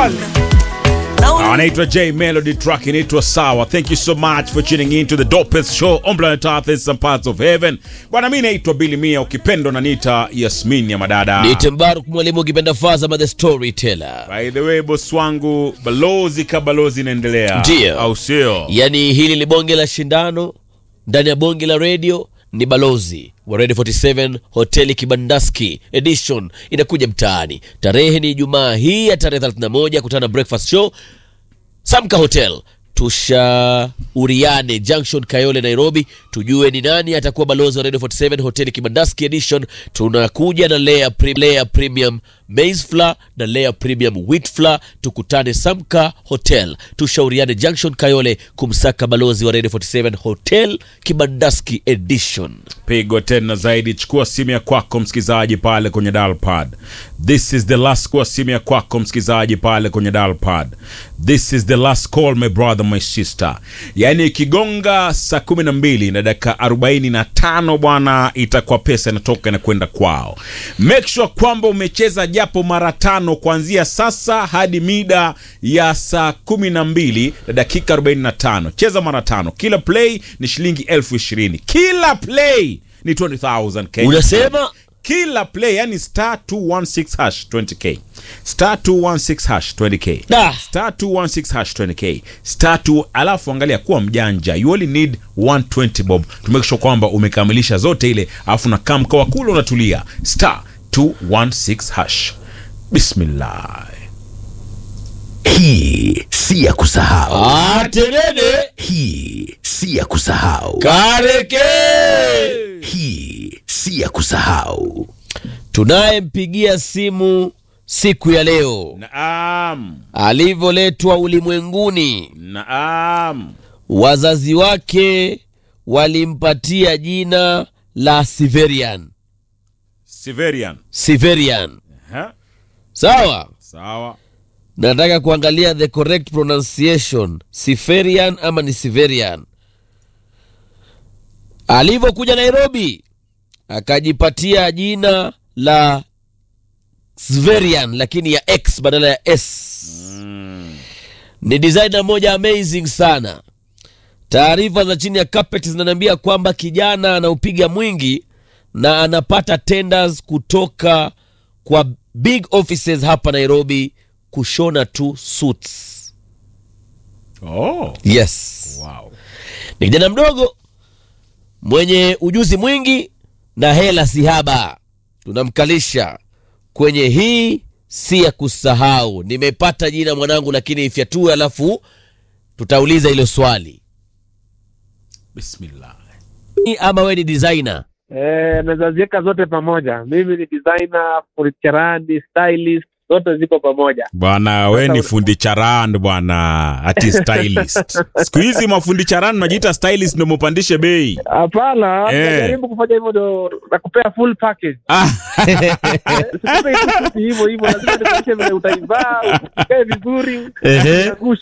kali anaitwa J Melody, track inaitwa Sawa. Thank you so much for tuning in to the dopest show on planet Earth in some parts of heaven. Bwana, mimi naitwa Billy Mia, ukipendo na nita Yasmin ya madada. Niite Mbaruk mwalimu ukipenda Fazama the storyteller. By the way, boss wangu, balozi ka balozi inaendelea, Ndio. au sio? Yaani hili ni bonge la shindano ndani ya bonge la radio ni balozi wa Radio 47 hoteli Kibandaski edition inakuja mtaani. Tarehe ni Ijumaa hii ya tarehe 31 kutana na breakfast show Samka Hotel tushauriane Junction Kayole Nairobi, tujue ni nani atakuwa balozi wa Radio 47 hoteli Kibandaski edition. Tunakuja na layer, pre layer premium maize flour na layer premium wheat flour. Tukutane Samka Hotel, tushauriane Junction Kayole kumsaka balozi wa Radio 47 hotel Kibandaski edition. Pigo tena zaidi, chukua simu ya kwako msikizaji pale kwenye dial pad. This is the last, chukua simu ya kwako msikizaji pale kwenye dial pad. This is the last call my brother my sister. Yaani ikigonga saa kumi na mbili na dakika arobaini na tano bwana, itakuwa pesa inatoka na kwenda kwao. Make sure kwamba umecheza japo mara tano kuanzia sasa hadi mida ya saa kumi na mbili na dakika arobaini na tano. Cheza mara tano, kila play ni shilingi elfu ishirini kila play ni 20000 Kenya. Unasema kila play yani star 216 hash 20k star 216 hash 20k Da. star 216 hash 20k star 2 alafu angalia kuwa mjanja you only need 120 bob to make sure kwamba umekamilisha zote ile alafu na kama mkawa kule unatulia star 216 hash bismillah Hii si ya kusahau, atenene hii si ya kusahau, kareke hii si ya kusahau. tunayempigia simu siku ya leo naam alivyoletwa ulimwenguni naam wazazi wake walimpatia jina la Siverian. Siverian Siverian, ha? sawa. sawa Nataka kuangalia the correct pronunciation, Siferian ama ni Siverian. Alivyokuja Nairobi akajipatia jina la Sverian, lakini ya X badala ya S. Ni designer moja amazing sana. Taarifa za chini ya carpet zinaniambia kwamba kijana anaupiga mwingi na anapata tenders kutoka kwa big offices hapa Nairobi kushona tu suits. oh Yes. wow Ni kijana mdogo mwenye ujuzi mwingi na hela sihaba. Tunamkalisha kwenye hii si ya kusahau. Nimepata jina mwanangu, lakini ifyatue, alafu tutauliza hilo swali. bismillah Ama we ni designer? Eh, naweza ziweka zote pamoja. Mimi ni designer, furniturani, stylist, zote ziko pamoja. Bwana we ni fundi charan bwana, ati stylist. Siku hizi mafundi charan najiita stylist ndio mupandishe bei. Hapana, Eh. najaribu kufanya hivyo ndo nakupea full package. Ah, Sikupe tu suti hivyo hivyo, lazima nikuonyeshe vile utaivaa, ukae vizuri, Ehe. unagushi